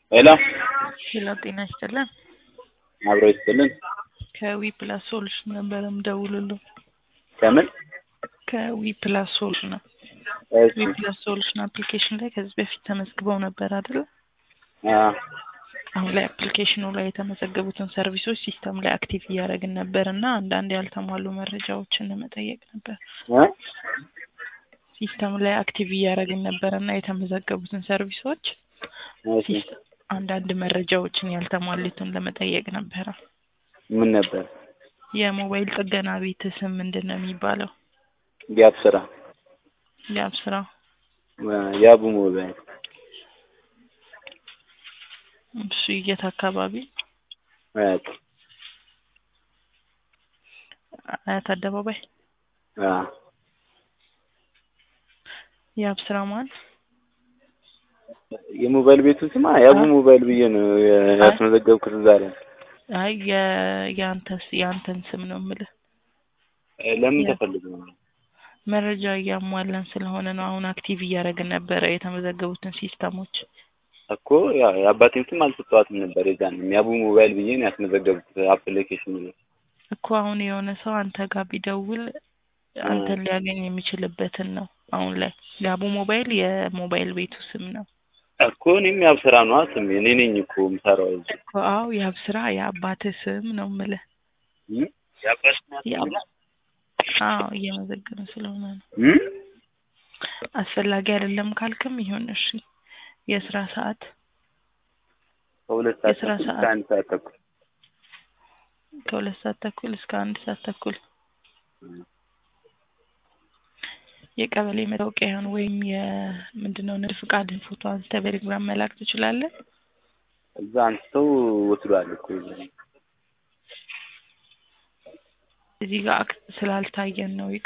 ሄሎ ሄሎ ጤና ይስጥልን። አብሮ ይስጥልን። ከዊ ፕላስ ሶሉሽን ነበር የምደውልልዎ። ከምን ከዊ ፕላስ ሶሉሽን ነው። እሺ ዊ ፕላስ ሶሉሽን አፕሊኬሽን ላይ ከዚህ በፊት ተመዝግበው ነበር አይደለ? አ አሁን ላይ አፕሊኬሽኑ ላይ የተመዘገቡትን ሰርቪሶች ሲስተም ላይ አክቲቭ እያደረግን ነበር እና አንዳንድ ያልተሟሉ መረጃዎችን ለመጠየቅ ነበር። እ ሲስተም ላይ አክቲቭ እያደረግን ነበር እና የተመዘገቡትን ሰርቪሶች እሺ ሲስተም አንዳንድ መረጃዎችን ያልተሟሉትን ለመጠየቅ ነበረ። ምን ነበር? የሞባይል ጥገና ቤት ስም ምንድን ነው የሚባለው? ያብ ስራ ያብ ስራ። ያቡ ሞባይል እሱ የት አካባቢ? አያት አያት አደባባይ። አ ያብ ስራ ማን? የሞባይል ቤቱ ስማ ያቡ ሞባይል ብዬ ነው ያስመዘገብኩት ዛሬ። አይ የ- የአንተስ የአንተን ስም ነው የምልህ። ለምን ያ- ተፈልጎ ነው? መረጃ እያሟላን ስለሆነ ነው። አሁን አክቲቭ እያደረግን ነበረ የተመዘገቡትን ሲስተሞች። እኮ ያው የአባቴን ስም አልሰጠዋትም ነበር የዛንም ያቡ ሞባይል ብዬ ነው ያስመዘገብኩት አፕሊኬሽኑ ላይ። እኮ አሁን የሆነ ሰው አንተ ጋር ቢደውል አንተን ሊያገኝ የሚችልበትን ነው። አሁን ላይ ያቡ ሞባይል የሞባይል ቤቱ ስም ነው እኮ እኔም ያብ ስራ ነዋ ስሜ እኔ ነኝ እኮ የምሰራው እዚህ። እኮ። አዎ ያብ ስራ የአባትህ ስም ነው የምልህ። እም? የአባት ስም ያብ አትልም? አዎ እየመዘገብን ስለሆነ ነው። እም? አስፈላጊ አይደለም ካልክም ይሁን እሺ። የስራ ሰዓት ከሁለት ሰዓት የስራ ተኩል እስከ ሰዓት አንድ ሰዓት ተኩል ከሁለት ሰዓት ተኩል እስከ አንድ ሰዓት ተኩል የቀበሌ መታወቂያህን ወይም የምንድነው ንድፍ ፍቃድን ፎቶ አንስተህ በቴሌግራም መላክ ትችላለህ። እዛ አንስተው ወስዷል እኮ እዚህ ጋር አክ- ስላልታየን ነው